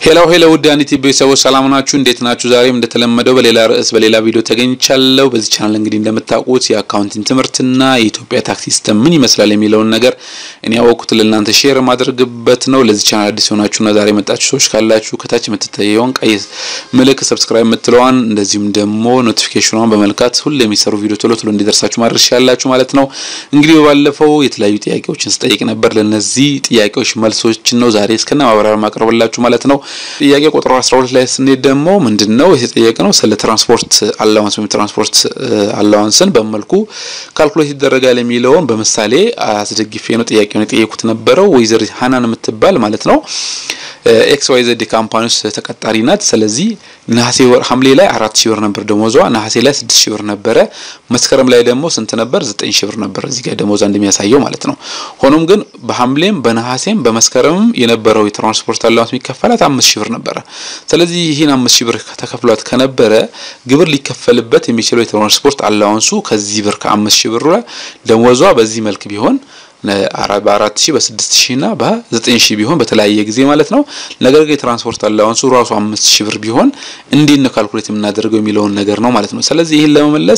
ሄሎ ሄሎ ውድ አንዲት ቤተሰቦች ሰላም ናችሁ? እንዴት ናችሁ? ዛሬም እንደተለመደው በሌላ ርዕስ በሌላ ቪዲዮ ተገኝቻለሁ። በዚህ ቻናል እንግዲህ እንደምታውቁት የአካውንቲንግ ትምህርትና የኢትዮጵያ ታክስ ሲስተም ምን ይመስላል የሚለውን ነገር እኔ ያወቅኩት ለእናንተ ሼር ማድረግበት ነው። ለዚህ ቻናል አዲስ የሆናችሁና ዛሬ የመጣችሁ ሰዎች ካላችሁ ከታች የምትታየውን ቀይ ምልክት ሰብስክራይብ የምትለዋን እንደዚሁም ደግሞ ኖቲፊኬሽኗን በመልካት ሁሌ የሚሰሩ ቪዲዮ ቶሎ ቶሎ እንዲደርሳችሁ ማድረግ ትችላላችሁ ማለት ነው። እንግዲህ ባለፈው የተለያዩ ጥያቄዎችን ስጠይቅ ነበር። ለነዚህ ጥያቄዎች መልሶችን ነው ዛሬ እስከነ ማብራሪያ ማቅረብላችሁ ማለት ነው። ጥያቄ ቁጥር 12 ላይ ስንሄድ ደግሞ ምንድነው የተጠየቀ ነው ስለ ትራንስፖርት አላዋንስ ወይም ትራንስፖርት አላዋንስን በመልኩ ካልኩሌት ይደረጋል የሚለውን በምሳሌ አስደግፌ ነው ጥያቄውን የጠየቁት ነበረው። ወይዘሪት ሀናን የምትባል ማለት ነው ኤክስ ዋይ ዘድ ካምፓኒ ውስጥ ተቀጣሪ ናት። ስለዚህ ነሐሴ ወር ሐምሌ ላይ አራት ሺህ ብር ነበር ደሞዟ። ነሐሴ ላይ ስድስት ሺህ ብር ነበረ። መስከረም ላይ ደግሞ ስንት ነበር? ዘጠኝ ሺህ ብር ነበር እዚህ ጋር ደሞዟ እንደሚያሳየው ማለት ነው። ሆኖም ግን በሐምሌም በነሐሴም በመስከረምም የነበረው የትራንስፖርት አላዋንስ የሚከፈላት አምስት ሺህ ብር ነበረ። ስለዚህ ይህን አምስት ሺህ ብር ተከፍሏት ከነበረ ግብር ሊከፈልበት የሚችለው የትራንስፖርት አላዋንሱ ከዚህ ብር ከአምስት ሺህ ብር ደሞዟ በዚህ መልክ ቢሆን በአራት ሺህ በስድስት ሺህ እና በዘጠኝ ሺህ ቢሆን በተለያየ ጊዜ ማለት ነው። ነገር ግን የትራንስፖርት አላዋንሱ ራሱ አምስት ሺህ ብር ቢሆን እንዴት ነው ካልኩሌት የምናደርገው የሚለውን ነገር ነው ማለት ነው። ስለዚህ ይህን ለመመለስ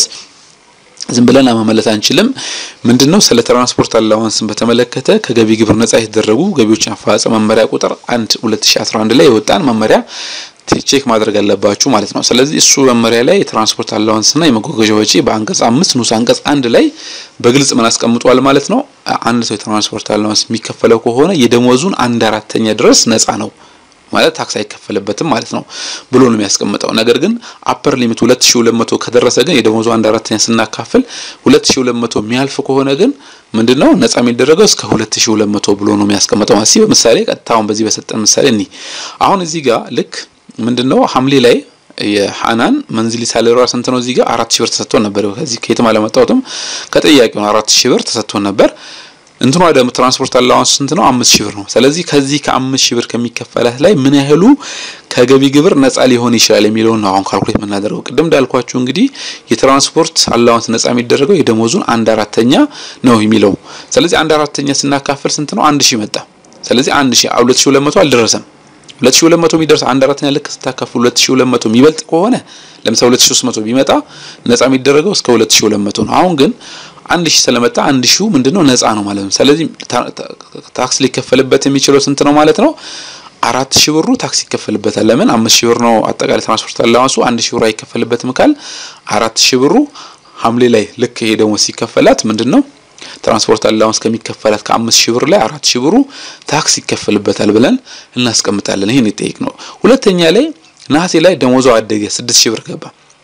ዝም ብለን መመለስ አንችልም። ምንድነው ስለ ትራንስፖርት አላዋንስን በተመለከተ ከገቢ ግብር ነጻ የተደረጉ ገቢዎችን አፈጻጸም መመሪያ ቁጥር 1 2011 ላይ የወጣን መመሪያ ቼክ ማድረግ አለባችሁ ማለት ነው። ስለዚህ እሱ መመሪያ ላይ የትራንስፖርት አላዋንስና የመጓጓዣ ወጪ በአንቀጽ አምስት ንዑስ አንቀጽ አንድ ላይ በግልጽ ምን አስቀምጧል ማለት ነው። አንድ ሰው የትራንስፖርት አላዋንስ የሚከፈለው ከሆነ የደሞዙን አንድ አራተኛ ድረስ ነጻ ነው ማለት ታክስ አይከፈልበትም ማለት ነው ብሎ ነው የሚያስቀምጠው። ነገር ግን አፐር ሊሚት 2200 ከደረሰ ግን የደሞዙ አንድ አራተኛ ስናካፍል 2200 የሚያልፍ ከሆነ ግን ምንድነው ነጻ የሚደረገው እስከ 2200 ብሎ ነው የሚያስቀምጠው ማለት ነው። በምሳሌ ቀጥታውን በዚህ በሰጠን ምሳሌ እኒ አሁን እዚህ ጋር ልክ ምንድነው ሐምሌ ላይ የሐናን መንዝሊ ሳለሪዋ ስንት ነው? እዚህ ጋር አራት ሺህ ብር ተሰጥቶን ነበር። ከዚህ ከየትም አለመጣሁትም ከጥያቄው አራት ሺህ ብር ተሰጥቶን ነበር። እንትኗ ደግሞ ትራንስፖርት አላዋንስ ስንት ነው? አምስት ሺህ ብር ነው። ስለዚህ ከዚህ ከአምስት ሺህ ብር ከሚከፈላት ላይ ምን ያህሉ ከገቢ ግብር ነጻ ሊሆን ይችላል የሚለውን ነው አሁን ካልኩሌት የምናደርገው። ቅድም እንዳልኳችሁ እንግዲህ የትራንስፖርት አላዋንስ ነጻ የሚደረገው የደሞዙን አንድ አራተኛ ነው የሚለው። ስለዚህ አንድ አራተኛ ስናካፍል ስንት ነው? አንድ ሺህ መጣ። ስለዚህ አንድ ሺህ ሁለት ሺህ ሁለት መቶ አልደረሰም 2200 የሚደርስ አንድ አራተኛ ልክ ስታካፍሉ 2200 የሚበልጥ ከሆነ ለምሳሌ 2300 ቢመጣ ነጻ የሚደረገው እስከ 2200 ነው። አሁን ግን አንድ ሺህ ስለመጣ አንድ ሺው ምንድነው ነጻ ነው ማለት ነው። ስለዚህ ታክስ ሊከፈልበት የሚችለው ስንት ነው ማለት ነው? አራት ሺህ ብሩ ታክስ ይከፈልበታል። ለምን አምስት ሺህ ብር ነው አጠቃላይ ትራንስፖርት አላዋንሱ አንድ ሺህ ብሩ አይከፈልበትም ካል አራት ሺህ ብሩ ሐምሌ ላይ ልክ ይሄ ደግሞ ሲከፈላት ምንድነው ትራንስፖርት አላዋንስ ከሚከፈላት ከአምስት ሺህ ብር ላይ አራት ሺህ ብሩ ታክስ ይከፈልበታል ብለን እናስቀምጣለን። ይሄን ይጠይቅ ነው። ሁለተኛ ላይ ነሐሴ ላይ ደሞዟ አደገ፣ ስድስት ሺህ ብር ገባ።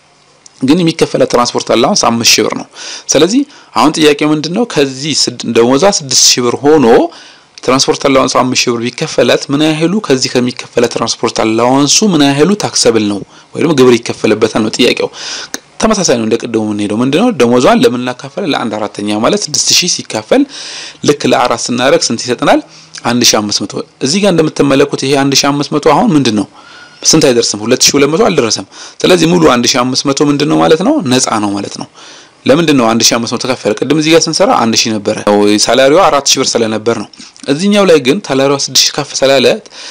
ግን የሚከፈላት ትራንስፖርት አላዋንስ አምስት ሺህ ብር ነው። ስለዚህ አሁን ጥያቄው ምንድነው? ከዚህ ደሞዟ ስድስት ሺህ ብር ሆኖ ትራንስፖርት አላዋንሱ አምስት ሺህ ብር ቢከፈላት ምን ያህሉ ከዚህ ከሚከፈላት ትራንስፖርት አላዋንሱ ምን ያህሉ ታክሰብል ነው ወይም ግብር ይከፈልበታል ነው ጥያቄው። ተመሳሳይ ነው። እንደ ቅድሙ የምንሄደው ምንድነው ደሞዟን ለምን እናካፈለ ለአንድ አራተኛ ማለት ስድስት ሺህ ሲካፈል ልክ ለአራት ስናደርግ ስንት ይሰጠናል? አንድ ሺህ አምስት መቶ እዚህ ጋር እንደምትመለኩት ይሄ አንድ ሺህ አምስት መቶ አሁን ምንድን ነው ስንት አይደርስም? ሁለት ሺህ ሁለት መቶ አልደረሰም። ስለዚህ ሙሉ አንድ ሺህ አምስት መቶ ምንድን ነው ማለት ነው ነፃ ነው ማለት ነው። ለምንድን ነው አንድ ሺህ አምስት መቶ ተከፈለ? ቅድም እዚህ ጋር ስንሰራ አንድ ሺህ ነበረ ሳላሪዋ አራት ሺህ ብር ስለነበር ነው። እዚህኛው ላይ ግን ሳላሪዋ ስድስት ሺህ ከፍ ስላለ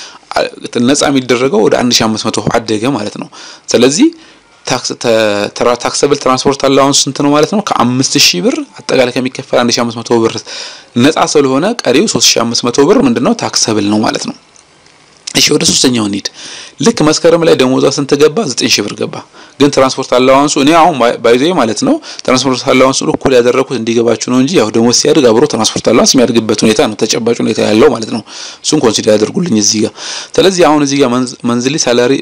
ነፃ የሚደረገው ወደ አንድ ሺህ አምስት መቶ አደገ ማለት ነው። ስለዚህ ታክሰብል ትራንስፖርት አላዋንስ ስንት ነው ማለት ነው? ከአምስት ሺህ ብር አጠቃላይ ከሚከፈል አንድ ሺህ አምስት መቶ ብር ነፃ ስለሆነ ቀሪው ሶስት ሺህ አምስት መቶ ብር ምንድነው ታክሰብል ነው ማለት ነው። እሺ ወደ ሶስተኛው እንሂድ። ልክ መስከረም ላይ ደሞዟ ስንት ገባ? ዘጠኝ ሺህ ብር ገባ። ግን ትራንስፖርት አላዋንሱ እኔ አሁን ባይዘ ማለት ነው ትራንስፖርት አላዋንሱ እኩል ያደረኩት እንዲገባችሁ ነው እንጂ ያው ደሞዝ ሲያድግ አብሮ ትራንስፖርት አላዋንስ የሚያድግበት ሁኔታ ነው ተጨባጭ ሁኔታ ያለው ማለት ነው። እሱን ኮንሲደር ያደርጉልኝ እዚህ ጋር። ስለዚህ አሁን እዚህ ጋር መንዝሊ ሳላሪ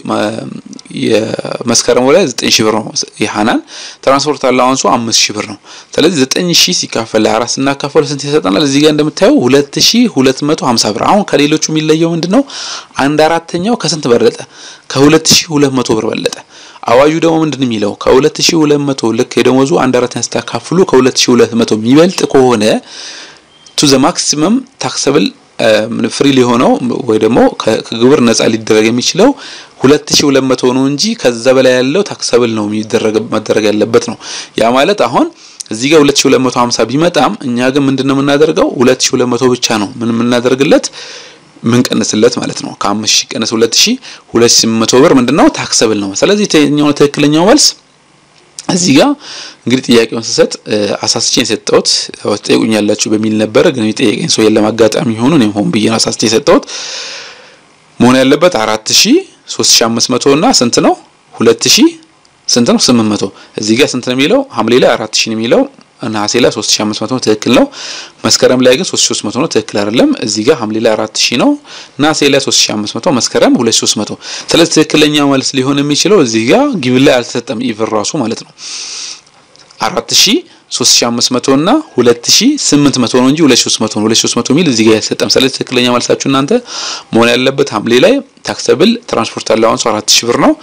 የመስከረም ላይ ዘጠኝ ሺህ ብር ነው የሃናን ትራንስፖርት አላዋንሱ አምስት ሺህ ብር ነው። ስለዚህ ዘጠኝ ሺህ ሲካፈል ለአራት ስናካፈሉ ስንት ይሰጠናል? እዚህ ጋር እንደምታየው ሁለት ሺህ ሁለት መቶ ሀምሳ ብር። አሁን ከሌሎቹ የሚለየው ምንድነው? አንድ አራተኛው ከስንት በለጠ? ከሁለት ሺህ ሁለት መቶ ብር በለጠ። አዋጁ ደግሞ ምንድን የሚለው ከ2200 ልክ የደሞዙ አንድ አራተኛ ስታካፍሉ ከ2200 የሚበልጥ ከሆነ ቱ ዘ ማክሲመም ታክሰብል ፍሪ ሊሆነው ወይ ደግሞ ከግብር ነጻ ሊደረግ የሚችለው 2200 ነው እንጂ ከዛ በላይ ያለው ታክሰብል ነው የሚደረግ መደረግ ያለበት ነው። ያ ማለት አሁን እዚህ ጋር 2250 ቢመጣም እኛ ግን ምንድነው የምናደርገው 2200 ብቻ ነው ምን የምናደርግለት ምንቀንስለት ማለት ነው። ከአምስት ሺህ ቀንስ ሁለት ሺህ ሁለት ሺህ መቶ ብር ምንድነው ታክሰብል ነው። ስለዚህ የትኛው ትክክለኛው መልስ እዚህ ጋር እንግዲህ ጥያቄውን ስሰጥ አሳስቼ የሰጠሁት ትጠይቁኛላችሁ በሚል ነበረ። ግን የጠየቀኝ ሰው የለም አጋጣሚ ሆኖ እኔም ሆን ብዬ አሳስቼ የሰጠሁት መሆን ያለበት አራት ሺህ ሶስት ሺህ አምስት መቶ እና ስንት ነው ሁለት ሺህ ስንት ነው ስምንት መቶ እዚህ ጋር ስንት ነው የሚለው ሐምሌ ላይ አራት ሺህ ነው የሚለው ነሐሴ ላይ 3500 ነው ትክክል ነው። መስከረም ላይ ግን 3300 ነው ትክክል አይደለም። እዚህ ጋር ሐምሌ ላይ 4000 ነው፣ ነሐሴ ላይ 3500፣ መስከረም 2300። ስለዚህ ትክክለኛው መልስ ሊሆን የሚችለው እዚህ ጋር ጊቭን ላይ አልተሰጠም ኢቭን ራሱ ማለት ነው 4000 3500 እና 2800 ነው እንጂ 2300 ነው። 2300 ሚል እዚህ ጋር አይሰጠም። ስለዚህ ትክክለኛ መልሳችሁ እናንተ መሆን ያለበት ሐምሌ ላይ ታክሰብል ትራንስፖርት አላዋንሱ 4000 ብር ነው።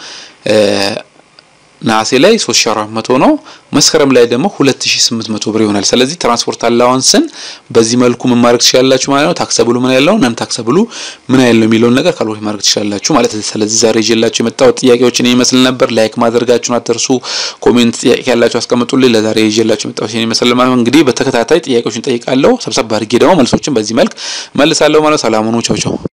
ነሐሴ ላይ 3400 ነው። መስከረም ላይ ደግሞ 2800 ብር ይሆናል። ስለዚህ ትራንስፖርት አላዋንስን በዚህ መልኩ ምን ማድረግ ትችላላችሁ ማለት ነው። ታክሰብሉ ምን ያለው ነን ታክሰብሉ ምን ያለው የሚለውን ነገር ካልኩሌት ማድረግ ትችላላችሁ ማለት ነው። ስለዚህ ዛሬ ይዤላችሁ የመጣሁት ጥያቄዎችን ይመስል ነበር። ላይክ ማድረጋችሁን አትርሱ። ኮሜንት ጥያቄ ያላችሁ አስቀምጡልኝ። ለዛሬ ይዤላችሁ የመጣሁት ይመስል ማለት ነው። እንግዲህ በተከታታይ ጥያቄዎችን ጠይቃለሁ። ሰብሰብ አድርጌ ደግሞ መልሶችን በዚህ መልክ መልሳለሁ ማለት ሰላም ሁኑ። ቻው ቻው